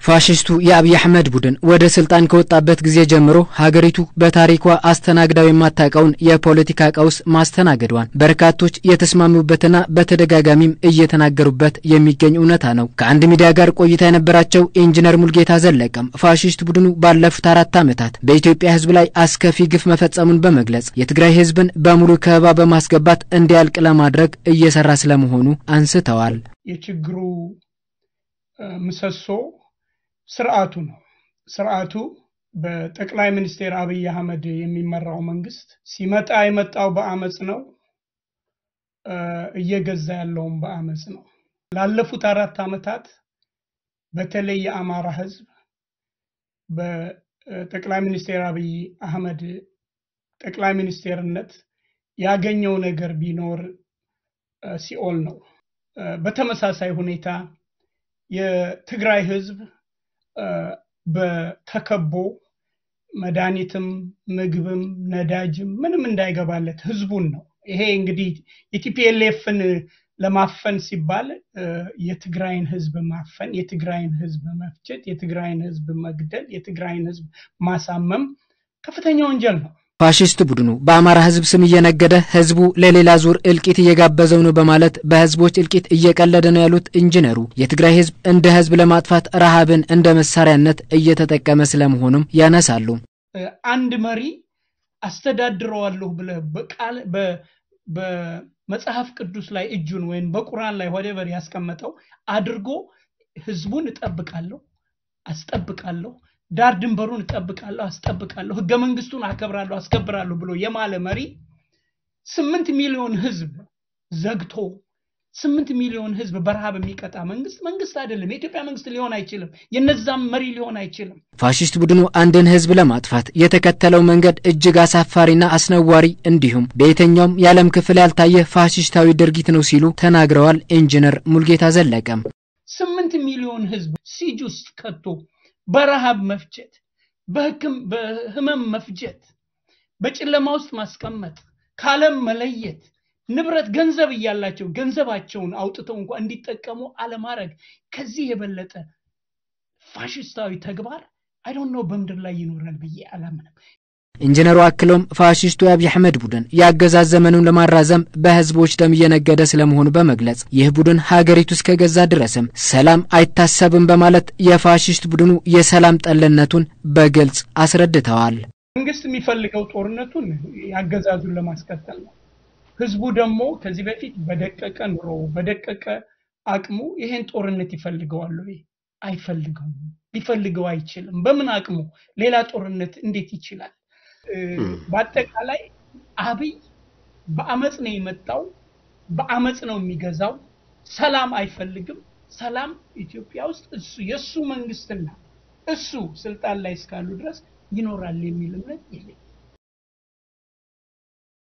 ፋሽስቱ የአብይ አህመድ ቡድን ወደ ስልጣን ከወጣበት ጊዜ ጀምሮ ሀገሪቱ በታሪኳ አስተናግዳው የማታውቀውን የፖለቲካ ቀውስ ማስተናገዷን በርካቶች የተስማሙበትና በተደጋጋሚም እየተናገሩበት የሚገኝ እውነታ ነው። ከአንድ ሚዲያ ጋር ቆይታ የነበራቸው ኢንጂነር ሙልጌታ ዘለቀም ፋሽስት ቡድኑ ባለፉት አራት ዓመታት በኢትዮጵያ ሕዝብ ላይ አስከፊ ግፍ መፈጸሙን በመግለጽ የትግራይ ሕዝብን በሙሉ ከበባ በማስገባት እንዲያልቅ ለማድረግ እየሰራ ስለመሆኑ አንስተዋል። የችግሩ ምሰሶ ስርዓቱ ነው። ስርዓቱ በጠቅላይ ሚኒስትር አብይ አህመድ የሚመራው መንግስት ሲመጣ የመጣው በአመፅ ነው። እየገዛ ያለውም በአመፅ ነው። ላለፉት አራት ዓመታት በተለይ የአማራ ህዝብ በጠቅላይ ሚኒስትር አብይ አህመድ ጠቅላይ ሚኒስቴርነት ያገኘው ነገር ቢኖር ሲኦል ነው። በተመሳሳይ ሁኔታ የትግራይ ህዝብ በተከቦ መድኃኒትም ምግብም ነዳጅም ምንም እንዳይገባለት ህዝቡን ነው። ይሄ እንግዲህ የቲፒኤልኤፍን ለማፈን ሲባል የትግራይን ህዝብ ማፈን፣ የትግራይን ህዝብ መፍጨት፣ የትግራይን ህዝብ መግደል፣ የትግራይን ህዝብ ማሳመም ከፍተኛ ወንጀል ነው። ፋሽስት ቡድኑ በአማራ ህዝብ ስም እየነገደ ህዝቡ ለሌላ ዙር እልቂት እየጋበዘው ነው በማለት በህዝቦች እልቂት እየቀለደ ነው ያሉት ኢንጂነሩ የትግራይ ህዝብ እንደ ህዝብ ለማጥፋት ረሃብን እንደ መሳሪያነት እየተጠቀመ ስለመሆኑም ያነሳሉ። አንድ መሪ አስተዳድረዋለሁ ብለህ በቃል በመጽሐፍ ቅዱስ ላይ እጁን ወይም በቁርአን ላይ ወደበር ያስቀመጠው አድርጎ ህዝቡን እጠብቃለሁ አስጠብቃለሁ ዳር ድንበሩን እጠብቃለሁ አስጠብቃለሁ፣ ህገ መንግስቱን አከብራለሁ አስከብራለሁ ብሎ የማለ መሪ ስምንት ሚሊዮን ህዝብ ዘግቶ ስምንት ሚሊዮን ህዝብ በረሃብ የሚቀጣ መንግስት መንግስት አይደለም። የኢትዮጵያ መንግስት ሊሆን አይችልም። የነዛም መሪ ሊሆን አይችልም። ፋሽስት ቡድኑ አንድን ህዝብ ለማጥፋት የተከተለው መንገድ እጅግ አሳፋሪና አስነዋሪ እንዲሁም በየትኛውም የዓለም ክፍል ያልታየ ፋሽስታዊ ድርጊት ነው ሲሉ ተናግረዋል። ኢንጂነር ሙልጌታ ዘለቀም ስምንት ሚሊዮን ህዝብ ሲጅ ውስጥ ከቶ በረሃብ መፍጀት፣ በህመም መፍጀት፣ በጨለማ ውስጥ ማስቀመጥ፣ ከዓለም መለየት፣ ንብረት ገንዘብ እያላቸው ገንዘባቸውን አውጥተው እንኳ እንዲጠቀሙ አለማድረግ ከዚህ የበለጠ ፋሽስታዊ ተግባር አይዶን ነው በምድር ላይ ይኖራል ብዬ አላምንም። ኢንጂነሩ አክለውም ፋሽስቱ የአብይ አህመድ ቡድን የአገዛዝ ዘመኑን ለማራዘም በህዝቦች ደም እየነገደ ስለመሆኑ በመግለጽ ይህ ቡድን ሀገሪቱ እስከገዛ ድረስም ሰላም አይታሰብም በማለት የፋሽስት ቡድኑ የሰላም ጠልነቱን በግልጽ አስረድተዋል። መንግስት የሚፈልገው ጦርነቱን የአገዛዙን ለማስቀጠል ነው። ህዝቡ ደግሞ ከዚህ በፊት በደቀቀ ኑሮ በደቀቀ አቅሙ ይሄን ጦርነት ይፈልገዋል ወይ? አይፈልገውም። ሊፈልገው አይችልም። በምን አቅሙ ሌላ ጦርነት እንዴት ይችላል? በአጠቃላይ አብይ በአመፅ ነው የመጣው፣ በአመፅ ነው የሚገዛው። ሰላም አይፈልግም። ሰላም ኢትዮጵያ ውስጥ እሱ የእሱ መንግስትና እሱ ስልጣን ላይ እስካሉ ድረስ ይኖራል የሚል እምነት የለኝም።